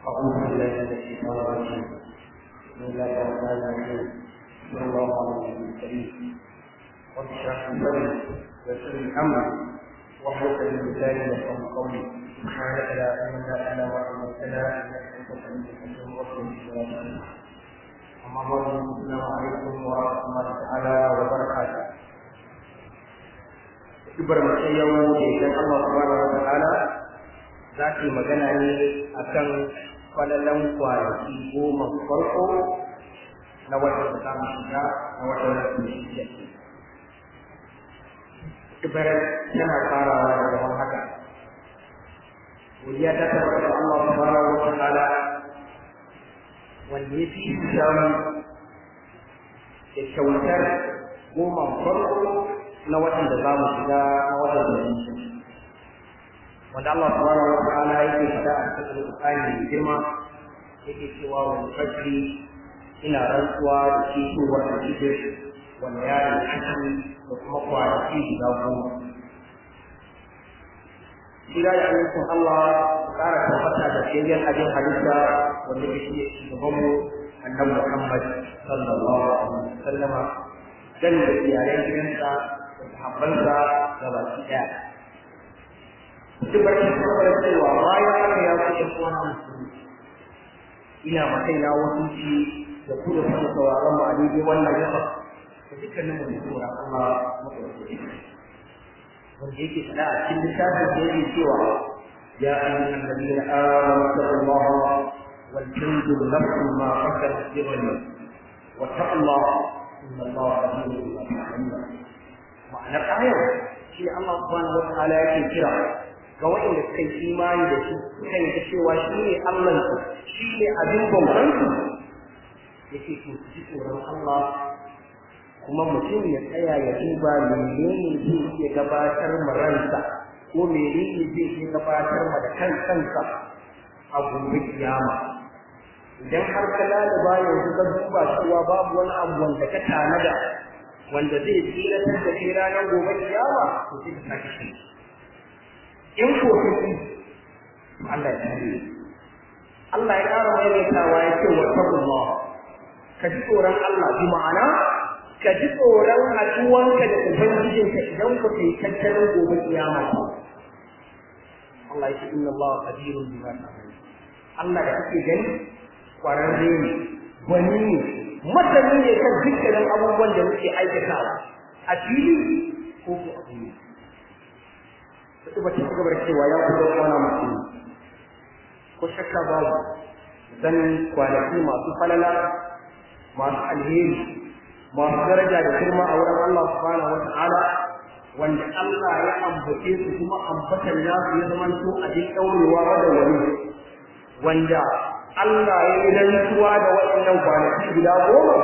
أعوذ بالله من الشيطان الرجيم بسم الله الرحمن الرحيم صلى الله على النبي الكريم رب اشرح لي صدري ويسر لي أمري واحلل من لساني يفقهوا قولي سبحانك لا علم لنا إلا ما علمتنا إنك أنت العليم الحكيم وصل بالله أما بعد السلام عليكم ورحمة الله تعالى وبركاته Ibar mace yau da idan Allah subhanahu wa ta'ala za ta yi magana ne akan kwalalan kwanaki goma farko na watan da za mu shiga na watan da mu shiga. Ibar tana farawa da zaman haka. Godiya ta tabbata Allah subhanahu wa ta'ala wanda ya fi samu da kyautar goma farko na watan da za mu shiga na watan da mu shiga. wanda Allah subhanahu wa ta'ala yake faɗa a cikin Qur'ani mai girma yake cewa wal fajri ina rantsuwa da fitowar alfijir wanda ya yi ashiri da kuma kwanaki guda goma. Shira da amincin Allah su ƙara tabbata da shirya abin halitta wanda ya shi shugabanmu annabi Muhammad sallallahu alaihi wasallam dan da iyalan gidansa da sahabbansa da baki ɗaya. Duk barkin saboda cewa bayan haka ya fi ɗan uwan musulmi ina ma kaina wasu da ku da kuma sauraron mu a daidai wannan gaba da dukkanin mu tsoron Allah maɗaukaki wanda yake faɗa a cikin littafin da yake cewa ya ayyuhan ladina amanu taqullaha wal tanzur nafsun ma qaddamat lighad wa taqullaha inna Allaha khabirun bima ta'malun ma'anar ayar shi Allah subhanahu wa ta'ala yake kira ga waɗanda suka yi imani da shi suka yi cewa shi ne Allah shi ne abin bautan su yake to su ji tsoron Allah kuma mutum ya tsaya ya duba menene zai iya gabatar ma ransa ko menene zai iya gabatar ma da kan kansa a gobe kiyama idan har ka lalaba yanzu ka duba cewa babu wani abu wanda ka tanada wanda zai tsiratar da kai ranar gobe kiyama to sai ka sake shi in ko kake Allah ya tare Allah ya ƙara maimaitawa ya ce wa taqullah ka ji tsoron Allah bi ma'ana ka ji tsoron haɗuwanka da ubangijinka idan ku kai tattalin gobe kiyama ba Allah ya ce inna Allah qadirun bima ta'malun Allah da kake gani kwararre ne gwani ne masani ne kan dukkanin abubuwan da muke aikatawa a fili ko ko a fili sai ba ta gaba da cewa ya kuma kwana mutum ko shakka babu dan kwanaki masu falala masu alheri masu daraja da girma a wurin Allah subhanahu wa ta'ala wanda Allah ya ambace su kuma ambatan nasu ya zama to a jin daurewa da wani wanda Allah ya yi rantsuwa da waɗannan kwanaki guda goma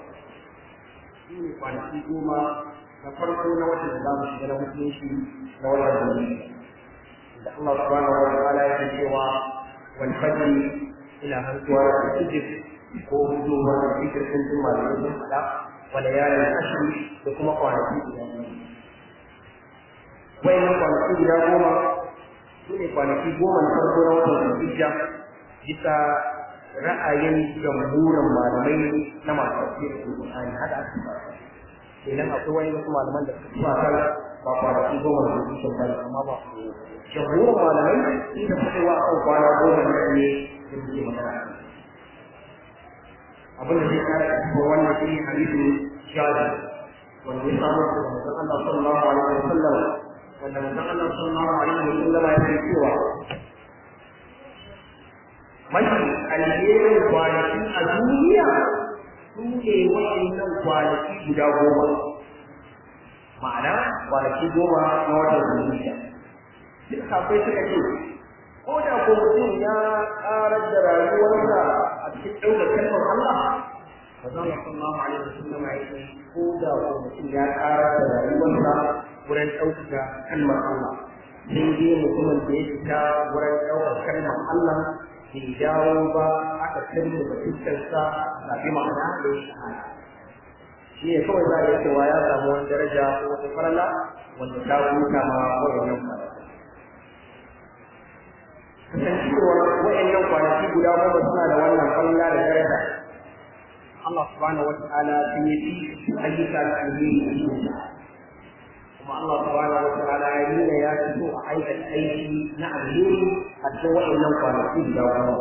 su ne kwanaki goma na farko na watan da za mu shiga na musulunci na wannan duniya da Allah subhanahu wa ta'ala yake cewa wal fajr ila hantuwa da fijr ko hudu wa fijr sun tuma da sun fada wa layalin ashri da kuma kwanaki guda wayannan kwanaki guda goma su ne kwanaki goma na farko na watan hijja bisa ra'ayin jamhurin malamai na masu tafsirin Qur'ani hada aka fara idan akwai wani wasu malaman da suka kan ba kwanaki goma da su sun bari amma ba jamhurin malamai sun da fitowa kan kwana goma da ne da muke magana abin da zai kara cikin wannan shi hadisi shaji wanda ya samu daga manzon Allah sallallahu alaihi wa sallam wanda manzon Allah sallallahu alaihi wa sallam ya ce cewa mafi alherin kwanaki a duniya su ne waɗannan kwanaki guda goma ma'ana kwanaki goma na watan zuciya duk kafai suka ce ko da ko mutum ya ƙarar da rayuwarsa a cikin ɗaukar kalmar Allah ba za mu sallallahu alaihi wasallam ya ce ko da ko mutum ya ƙarar da rayuwarsa wurin ɗaukaka kalmar Allah sai dai mutumin da ya fita wurin ɗaukar kalmar Allah bai dawo ba aka kalli da fuskarsa a bi ma'ana da ya shahada shi ne kawai za a yi cewa ya samu wani daraja ko wata farala wanda ta huta ma wannan fara kasancewar wa'annan kwanaki guda goma suna da wannan falla da daraja Allah subhanahu wa ta'ala sun yi fi ayyuka da alheri a cikin kuma Allah subhanahu wa ta'ala ya nuna ya fito a aikata aiki na alheri a cikin waɗannan kwanaki guda goma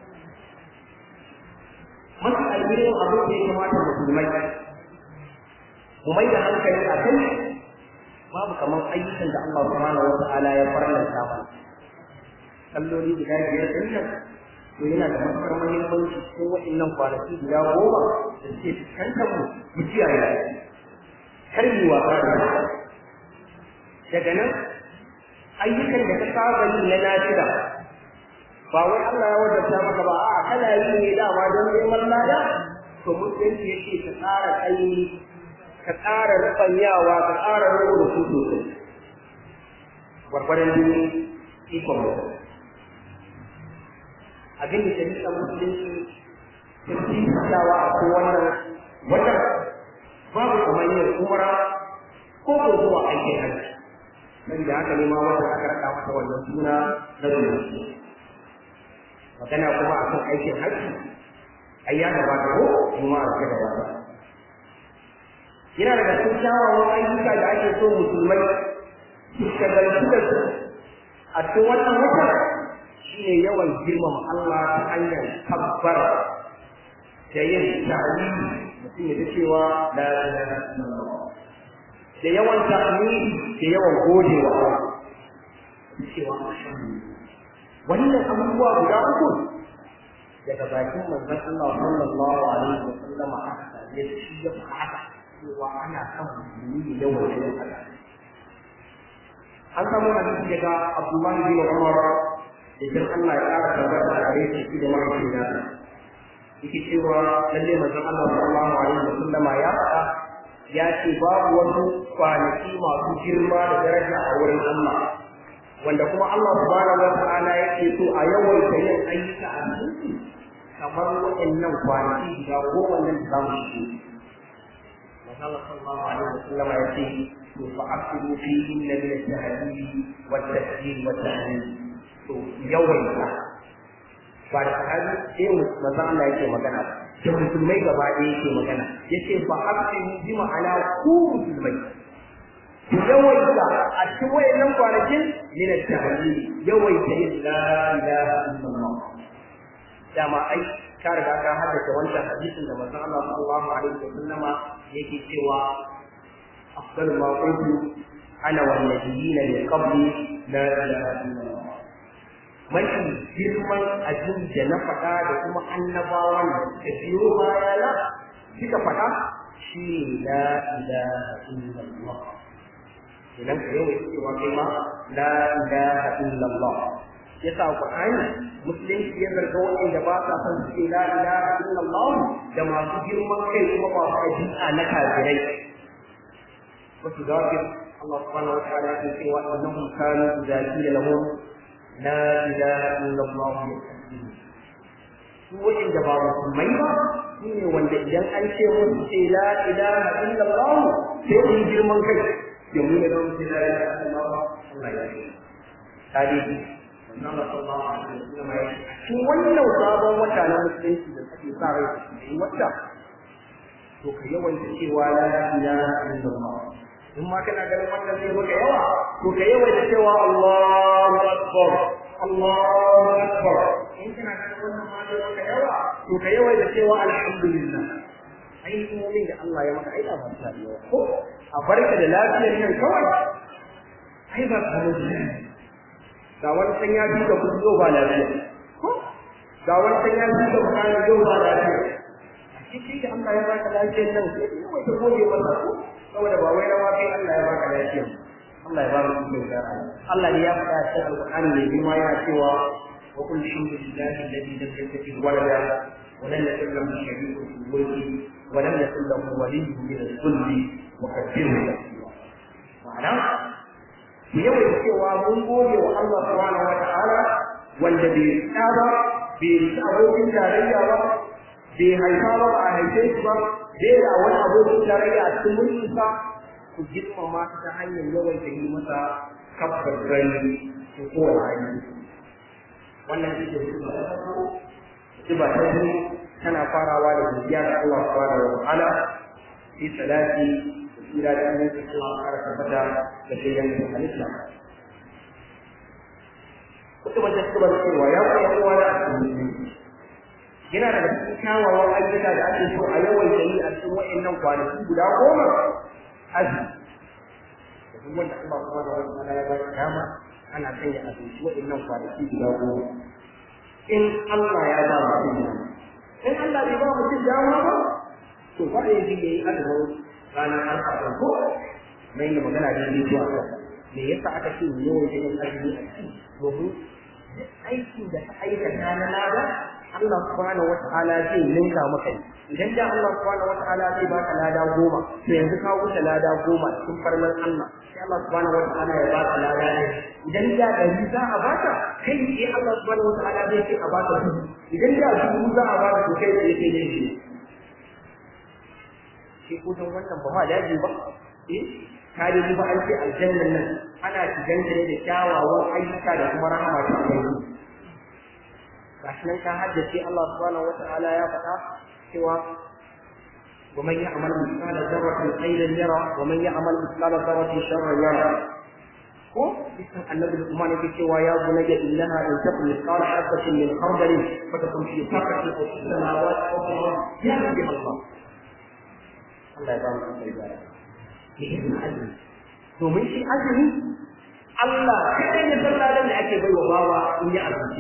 mafi alherin abin da ya kamata musulmai mu mai da hankali a kai babu kamar ayyukan da Allah subhanahu wa ta'ala ya farlanta mana kalloli guda biyar din nan to yana da matuƙar muhimmanci cikin waɗannan kwanaki guda goma da suke fuskantar mu mu kiyaye kar mu wasa da daga nan ayyukan da ka saba yi na nafila ba wai Allah ya wajabta maka ba a'a kana yi ne dama don neman lada to musulunci yake ka tsara kai ka tsara rufanyawa ka tsara rubu da su sosai gwargwadon jini ikon mutum abin da shari'a musulunci ta fi tsawa a ko wannan wannan babu kamar yin umara ko ko zuwa aikin hajji dan da haka ne ma wanda aka raka masa wannan suna na zuwa magana kuma akan aikin hajji ai ya gabata ko kuma a cikin gabata yana daga cikin kyawawan ayyuka da ake so musulmai su shagaltu da su a cikin wannan wata shine yawan girmama Allah ta hanyar kabbar da yin ta'lili mutum ya ta cewa la ilaha illallah da yawan tahmidi da yawan godewa Allah cewa wannan abubuwa guda uku daga bakin manzon Allah sallallahu alaihi wa sallam aka same shi ya faɗa cewa ana son musulmi yawan yin haka an samu hadisi daga Abdullahi bin Umar idan Allah ya ƙara tabbata a gare shi da mahaifina yake cewa lalle manzon Allah sallallahu alaihi wa sallama ya faɗa ya ce babu wasu kwanaki masu girma da daraja a wurin Allah wanda kuma Allah subhanahu wa ta'ala yake so a yawaita yin ayyuka a cikin kamar waɗannan kwanaki guda goma nan da zamu shi manzon Allah sallallahu alaihi wa sallama ya ce to fa asiru fihi min al-tahdid wa at-tasbih wa at-tahmid to yawaita ba da sahabi sai manzo Allah yake magana da musulmai gaba ɗaya yake magana yace fa abdu bi ma'ana ku musulmai ku yawaita a cikin wayannan kwanakin min at-tahlil yawaita yin la ilaha illallah dama ai ka riga ka haddace wancan hadisin da manzo Allah sallallahu alaihi wasallam yake cewa afdalu ma qultu ana wan nabiyina min qabli la ilaha illallah mafi girman abin da na faɗa da kuma annabawan da suka biyo bayana suka faɗa shi ne la ilaha illallah idan ka yau cewa kai ma la ilaha illallah yasa qur'ani musulunci ya zarga wanda ba sa son su ce la ilaha illallah da masu girman kai kuma masu ajiya na kafirai wasu zafir Allah subhanahu wa ta'ala ya ce wa annahum kanu idza qila lahum la ilaha illallah su waɗanda ba musulmai ba su ne wanda idan an ce musu ce la ilaha illallah sai su girman kai domin ya zama ce la ilaha illallah Allah ya ce tarihi Allah sallallahu alaihi wasallam ya ce cikin wannan sabon wata na musulunci da ake sa rai da yi wata to ka yawaita cewa la ilaha illallah in ma kana ganin wannan zai maka yawa to ka yawaita cewa Allahu akbar Allahu akbar in kana ganin wannan ma zai maka yawa to ka yawaita cewa alhamdulillah ai mu'min da Allah ya maka ai da ba ta yawa ko a barka da lafiyar nan kawai ai ba ka mutu ga wani san ya bi da kuzo ba lafiya ko ga wani san ya bi da kuzo yau ba lafiya shi da Allah ya baka lafiyar nan sai ka yawaita gode masa ko saboda ba wai rawa kai Allah ya baka lafiya Allah ya baka cikin gara Allah ne ya faɗa cikin alƙur'ani ne bima yana cewa wa qul alhamdulillahi alladhi lam yattakhidh walada wa lam yakul lahu sharikun fil mulki wa lam yakul lahu waliyyun min al-dhulli wa kabbirhu takbira ma'ana ku yawan cewa mun gode wa Allah subhanahu wa ta'ala wanda bai tsaba bai rika abokin tarayya ba bai haifa ba ba a haife shi ba bai da wani abokin tarayya a cikin mulkinsa ku girmama ta ta hanyar yawan da yi masa kabbar gani ko kowane hanyar wannan shi ke su da sifa ta biyu tana farawa da godiya ga Allah subhanahu wa ta'ala fi salati da tsira da annabi Allah ya tabbata da shayyan halitta kuma da kuma cewa ya kai kowa da yana daga cikin kyawawan ayyuka da ake so a yawan yi a cikin wa'annan kwanaki guda goma azumi da duk wanda Allah subhanahu wa ta'ala ya ba shi dama ana sanya abinci wa'annan kwanaki guda goma in Allah ya ba mutum dama in Allah bai ba mutum dama ba to ba ya ji yayi azumin ranar alfaɗin ko mai da magana da yake zuwa kan me yasa aka ce mu yawan yin azumi a ciki domin duk aikin da ka aikata na lada Allah subhanahu wata'ala zai ninka maka idan da Allah subhanahu wata'ala zai baka lada goma to yanzu ka wuce lada goma cikin farman Allah sai Allah subhanahu wata'ala ya baka lada ne idan da dari za a baka kai sai Allah subhanahu wata'ala zai ce a baka dubu idan da dubu za a baka to kai sai sai ne shi ko dan wannan ba ma daji ba eh ka dai ba an ce aljannan nan ana shigan ne da kyawawan ayyuka da kuma rahama ta Allah gashi nan ka haddace Allah subhanahu wata'ala ya faɗa cewa ومن يعمل مثقال ذرة خيرا يرى ومن يعمل مثقال ذرة شرا يرى ko bisan annabi Luqman yake cewa ya bunayya innaha in takun mithqala habatin min khardalin fatakun fi saqatin aw fi samawati aw fi al-ardi ya rabbi Allah Allah ya ba mu ibada yin azumi domin shi azumi Allah kai ne salladan da ake baiwa bawa in ya azumi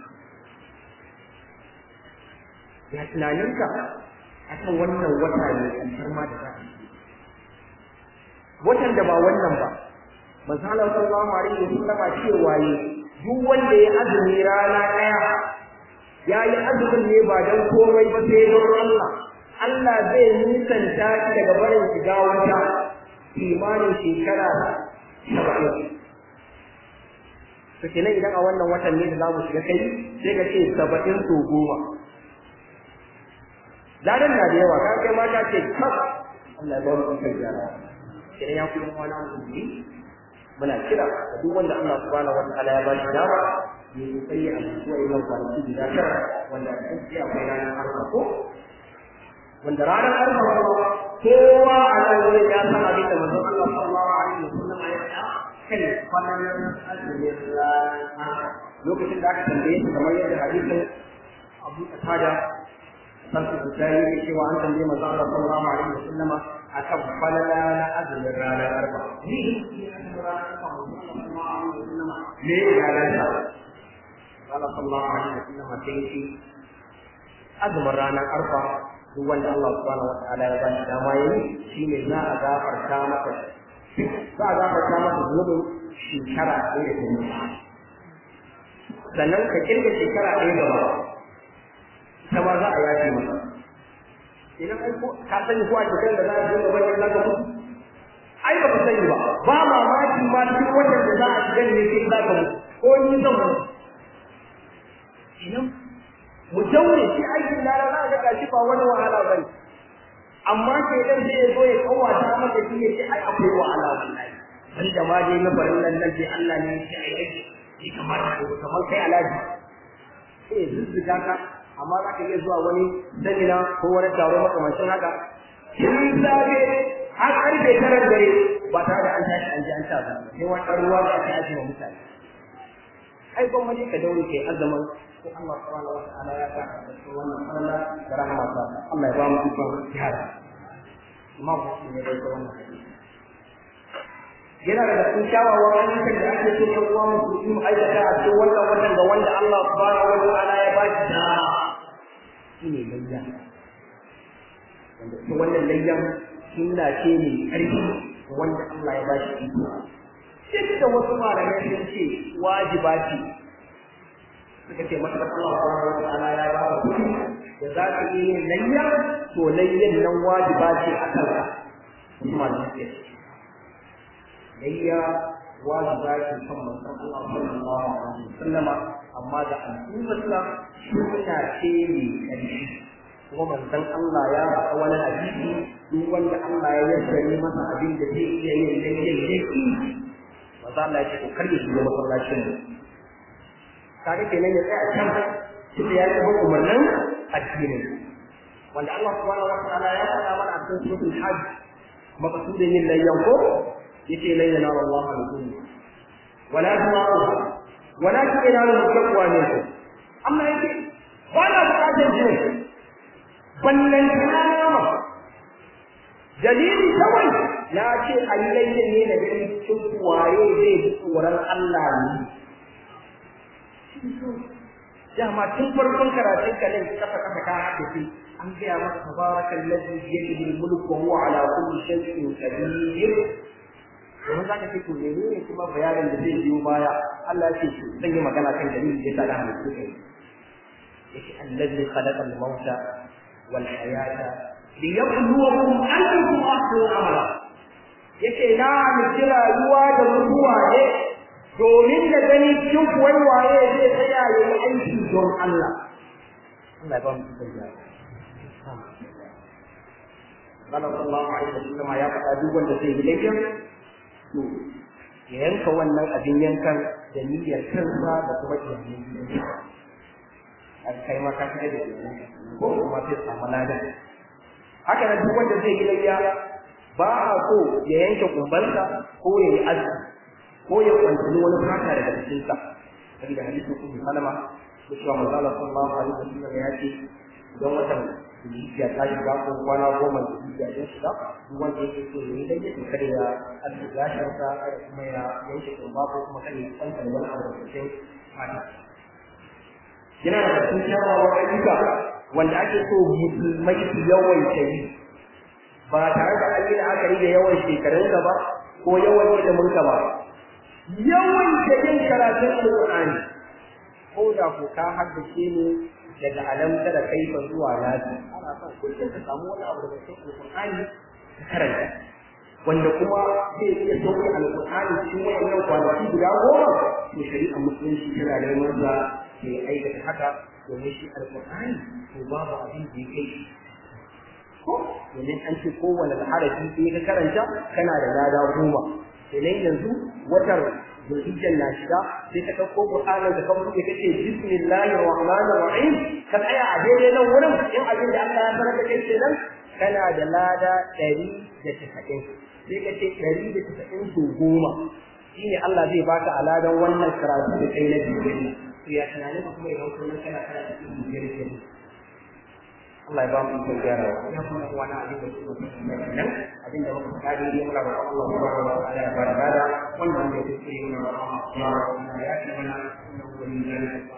ya tunaninka akan wannan wata ne alfarma da za a yi watan da ba wannan ba manzo Allah sallallahu alaihi wasallam cewa yi duk wanda ya azumi rana daya ya yi azumin ne ba dan komai ba sai don Allah Allah zai nisanta shi daga barin shiga wata imanin shekara saba'in to kenan idan a wannan watan ne da za mu shiga kai sai ka ce saba'in so goma ladan na da yawa kan kai mata ce kaf Allah ya ba mu ikon gyara kenan ya kuma wani musulmi muna kira da duk wanda Allah subhanahu wataala ya ba shi dama ya yi sai a zuwa imam kwanaki guda tara wanda a cikin akwai ranar arfa ko wanda ranar arfa kuma kowa a nan wurin ya san abin da manzon Allah sallallahu alaihi wasallam ya faɗa kan kwanan azumin ranar lokacin da aka tambaye shi kamar yadda hadisin Abu Qatada sarki da yake cewa an tambaye manzon Allah sallallahu alaihi wasallam akan falala na azumin ranar arba ni me ya ranta Allah sallallahu alaihi wasallam sai shi azumin ranar arba duk wanda Allah subhanahu wataala ya ba shi dama yayi shine za a gafarta maka za a gafarta maka zunubin shekara ɗaya da ta sannan ka kirga shekara ɗaya gaba ita ma za a yafe maka idan ai ko ka sani ko a cikin da za a dinga bane na ga mutu ai ba ka sani ba ba mamaki ma duk wannan da za a shiga ne sai za ka mutu ko ni zan mutu idan mu daure shi aikin lara za a ga gashi ba wani wahala ba ne amma sai dan sai ya zo ya kawata maka shi ya ce ai akwai wahala wallahi dan da ma dai na barin nan nan sai Allah ne ya ce ai ai shi kamar kamar kai alaji sai ya zuzzuga ka amma za ka iya zuwa wani damina ko wani taro makamancin haka tun safe har karfe tara dare ba tare da an tashi an ji an ta ba sai wani ɗan ruwa da ake ajiye wa mutane ai gwamnati ka daure kai azaman ko Allah subhanahu wa ta'ala ya ka wannan falala da rahama ta Allah ya ba mu ikon jihar imam Muslim ne bai wannan hadisi yana daga cikin kyawawan ayyukan da ake so ɗan uwa musulmi mu aikata a cikin wannan watan da wanda Allah subhanahu wa ta'ala ya ba shi da shi ne layya wanda ita wannan layyan sunna ce mai ƙarfi wanda Allah ya ba shi iko duk da wasu malamai sun ce wajiba ce suka ce masa Allah subhanahu wa ta'ala ya ba ka kuɗi da za ka iya yin layya to layyan nan wajiba ce a kanka wasu malamai ce layya wajiba ce kan manzon Allah sallallahu alaihi wasallama amma da al'ummarsa suna ce mai ƙarfi kuma manzon Allah ya faɗa wani hadisi duk wanda Allah ya yassare masa abin da zai iya yin layyan yaki manzo Allah ya ce ko kar ya shiga masallacin mu kaga kenan ya tsaya can tunda ya taɓa umarnin addinin wanda Allah subhanahu wa ta'ala ya faɗa mana a cikin suratul hajj maqsudin yin layyan ko yace lan yanala Allah al-dhulm wala dima'uha walakin yanalu taqwa minkum amma yake ba na buƙatar jin ballan kana dalili kawai ya ce a yi layyan ne da ganin cikin waye zai ji tsoron Allah ne dama tun farkon karatun ka nan kafa kafa ka hadisi an gaya maka tabarakal ladhi bi yadihi al-mulku wa huwa ala kulli shay'in qadir yanzu za ka ce to menene kuma bayanin da zai biyo baya Allah ya ce to zan yi magana kan dalilin da ya sa da halittu kai yace allazi khalaqa al-mauta wal hayata liyabluwakum ayyukum ahsanu amala yace na miki rayuwa da mutuwa ne domin da gani cikin kuwai waye zai tsaya ya yi aiki don Allah Allah ya ba mu tsaya Allah sallallahu alaihi wasallam ya faɗa duk wanda zai yi laifin to ya yanka wannan abin yankan da niyyar kansa da kuma iyalan gidansa an kai ma ka kai da ko kuma sai samu ladan haka nan duk wanda zai yi layya ba a so ya yanke kumbansa ko ya yi azumi ko ya kwantani wani fata daga cikinsa saboda hadisin ummu salama da cewa manzo Allah sallallahu alaihi wasallam ya ce idan watan zuciya ta shiga ko kwana goma da zuciya ta shiga duk wanda yake so ya yi daidai to kada ya aske gashin sa kada kuma ya yanke kumba ko kuma kada ya kwanta wani abu da cikin fata yana da cikin kyawawan ayyuka wanda ake so musulmai su yawaita yi ba tare da an yi la'akari da yawan shekarunka ba ko yawan iliminka ba yawan da yin karatun alƙur'ani ko da ko ka haddace ne daga alamta da kaifa zuwa nasi ana son kullum ka samu wani abu daga cikin alƙur'ani ka karanta wanda kuma zai iya sauke alƙur'ani cikin wayannan kwanaki guda goma to shari'a musulunci tana neman sa ke aikata haka domin shi alƙur'ani to babu abin da ya kai ko domin an ce kowane harafi sai ka karanta kana da lada goma kenan yanzu watar zulhijjar na shiga sai ka ɗauko Qur'anin da kan buɗe kace bismillahir rahmanir rahim ka tsaya a daidai nan wurin in abin da Allah ya sanar da kai kenan kana da lada ɗari da tasa'in sai ka ce ɗari da tasa'in su goma shine Allah zai baka aladan wannan karatu da kai na biyu to ya tunanin ka kuma idan kullum kana karatu cikin biyar kenan Allah ya ba mu ikon gyara ya kuma wani abin da kuma nan abin da muka faɗa dai muna da Allah subhanahu wa ta'ala ya bada bada wannan da yake yi muna da Allah ya ce mana wani zalika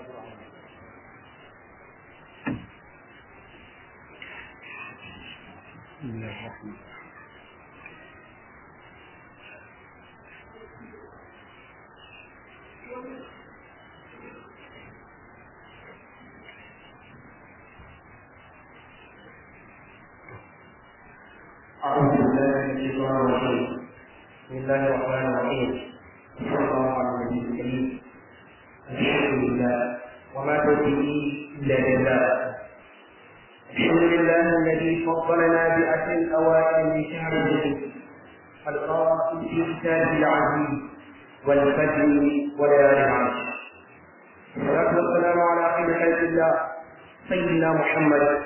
أعوذ بالله من الشيطان الرجيم بسم الله الرحمن الرحيم صلى الله على النبي الكريم الحمد لله وما توفيقي إلا بالله الحمد لله الذي فضلنا بأسر الأوائل من شهر الجديد القائل في كتابه العزيز والفجر وليالي العشر والصلاة والسلام على خير خلق الله سيدنا محمد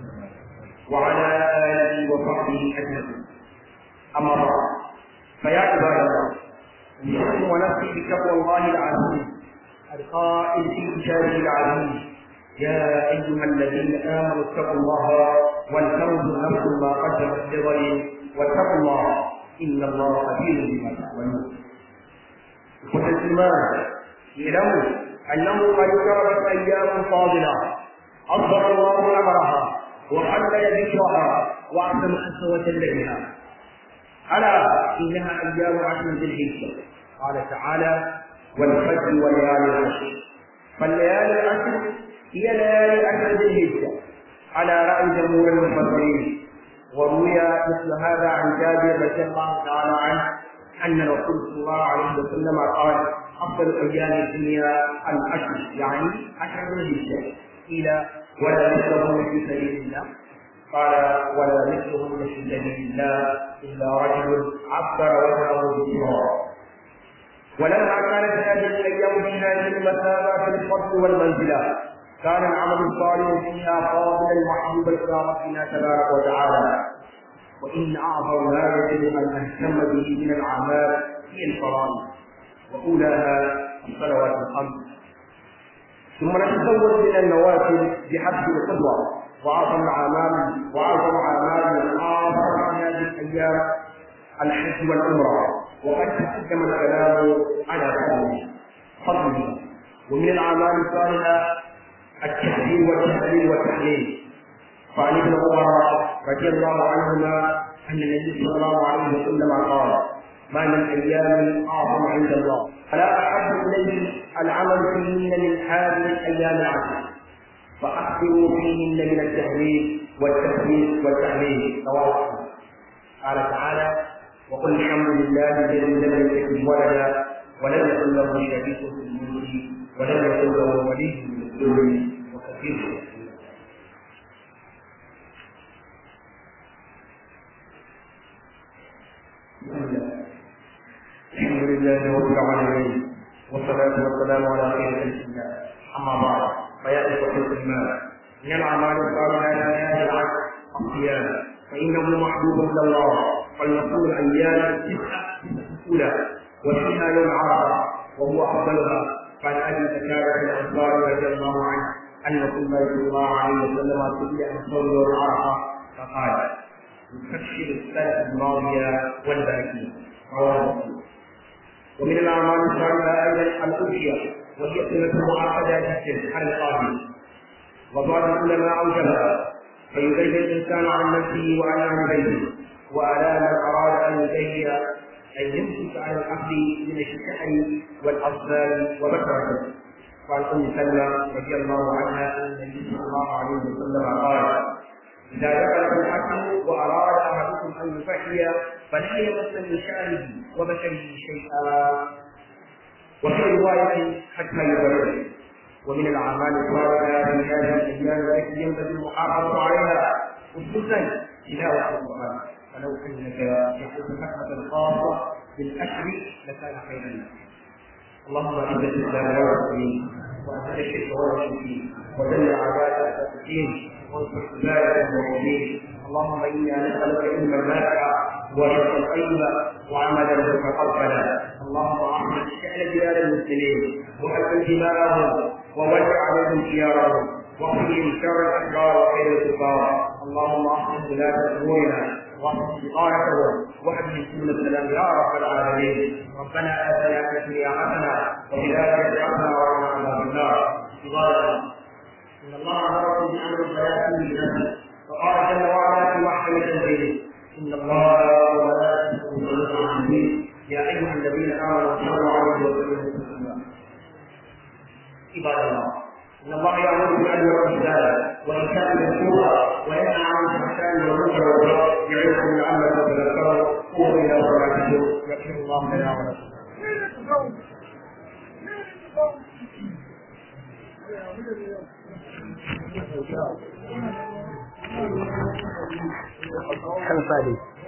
وعلى آله وصحبه أجمعين أما بعد فيا عباد الله أوصيكم ونفسي بتقوى الله العزيز القائل في كتابه العزيز يا أيها الذين آمنوا اتقوا الله ولتنظر نفس ما قدمت لغد واتقوا الله إن الله خبير بما تعملون إخوة الإيمان اعلموا أنه قد قربت أيام فاضلة أصدر الله أمرها وحلل ذكرها واعظم عز وجل بها الا انها ايام عشر ذي الحجه قال تعالى والفجر وليالي العشر فالليالي العشر هي ليالي عشر ذي الحجه على راي جمهور المفسرين وروي مثل هذا عن جابر رضي الله تعالى عنه ان الرسول صلى الله عليه وسلم قال افضل ايام الدنيا العشر يعني عشر ذي الحجه الى ولا مثلهم في سبيل الله قال ولا مثلهم في سبيل الله الا رجل عبر وجهه بالصراط ولما كانت هذه الايام في هذه المثابه في الفضل والمنزله كان العمل الصالح فيها قابلا محبوبا الى ربنا تبارك وتعالى وان اعظم ما يجب ان نهتم به من الاعمال هي الفرائض واولاها الصلوات الخمس ثم نتزود من النوافل بحسب القدوه واعظم الاعمال واعظم اعمال الاخر في هذه الايام الحج والعمره وقد تقدم الكلام على فضله فضله ومن الاعمال الصالحه التكبير والتهليل والتحليل فعن ابن عمر رضي الله عنهما ان النبي صلى الله عليه وسلم قال ما من ايام اعظم عند الله فلا احب اليه العمل فيهن من هذه الايام العشر فاكثروا فيهن من التهليل والتكبير والتحليل رواه قال تعالى وقل الحمد لله الذي لم يتخذ ولدا ولم يكن له شريك في الملك ولم يكن له ولي من الذل وكثير الحمد لله رب العالمين والصلاة والسلام على خير خلق الله أما بعد فيا إخوة الإيمان من الأعمال الصالحة في هذه العشر الصيام فإنه محبوب إلى الله فلنقول أيام التسعة الأولى وفيها يوم عرفة وهو أفضلها قال أبي زكاة الأنصار رضي الله عنه أن رسول الله صلى الله عليه وسلم سئل عن صوم يوم عرفة فقال يكفر السنة الماضية والباقية رواه مسلم ومن الأعمال الصالحة أيضا الأضحية وهي سنة معقدة جدا على القاضي وبعض العلماء أوجبها فيبين الإنسان عن نفسه وعن عن بيته وعلى من أراد أن يبين أن يمسك على العبد من الشحن والأطفال وبكرته وعن أم سلمة رضي الله عنها أن النبي صلى الله عليه وسلم قال إذا دخل الحكم وأراد أحدكم أن يفحي فلا يمس من شعره وبشره شيئا وفي رواية حتى يبرر ومن الأعمال الصالحة في هذه الأيام التي ينبغي المحافظة عليها خصوصا تلاوة القرآن ولو أنك يحب حكمة خاصة بالأشر لكان خيرا لك اللهم اعز الاسلام والمسلمين واذل الشرك والمشركين ودل اعداء الدين وانصر عبادك المؤمنين اللهم انا نسالك علما نافعا ورزقا طيبا وعملا متقبلا اللهم احمد شان بلاد المسلمين واكل دماءهم وولع عليهم خيارهم واقضهم شر الاشرار وخير الكفار اللهم احسن بلاد امورنا واحسن بطانتهم واهدهم سبل السلام يا رب العالمين ربنا اتنا في الدنيا حسنه وفي الاخره حسنه وقنا عذاب النار عباد ان الله امركم بامر الصلاه بنفسه وقال جل وعلا في محكم تنزيله ان الله وملائكته يصلون على النبي يا ايها الذين امنوا صلوا عليه وسلموا تسليما عباد الله ان الله يامر بالعدل والاحسان وايتاء ذي القربى وينهى عن الفحشاء والمنكر والبغي يعظكم لعلكم تذكرون قوموا الى صلاتكم يغفر الله لنا ولكم خمسة